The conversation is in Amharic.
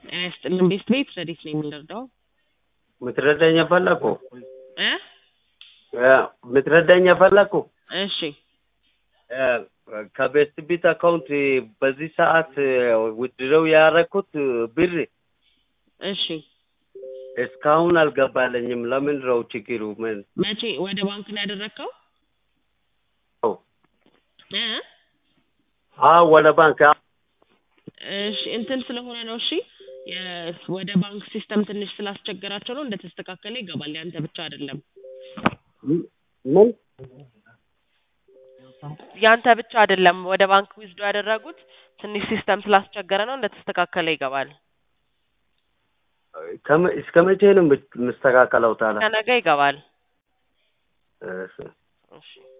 ጤና ይስጥልን ቤት ቤት ረዲት ነው የምንረዳው ምትረዳኝ ፈለኩ እ ምትረዳኝ ፈለኩ እሺ ከቤስት ቢት አካውንት በዚህ ሰዓት ውድረው ያረኩት ብር እሺ እስካሁን አልገባለኝም። ለምን ነው ችግሩ? ምን መቼ ወደ ባንክ ነው ያደረግከው እ አዎ ወደ ባንክ እሺ እንትን ስለሆነ ነው እሺ የ- ወደ ባንክ ሲስተም ትንሽ ስላስቸገራቸው ነው እንደተስተካከለ ይገባል ያንተ ብቻ አይደለም ምን ያንተ ብቻ አይደለም ወደ ባንክ ዊዝዶ ያደረጉት ትንሽ ሲስተም ስላስቸገረ ነው እንደተስተካከለ ይገባል ከመ- እስከ መቼ ነው የምስተካከለው ታዲያ? ከነገ ይገባል እሺ እሺ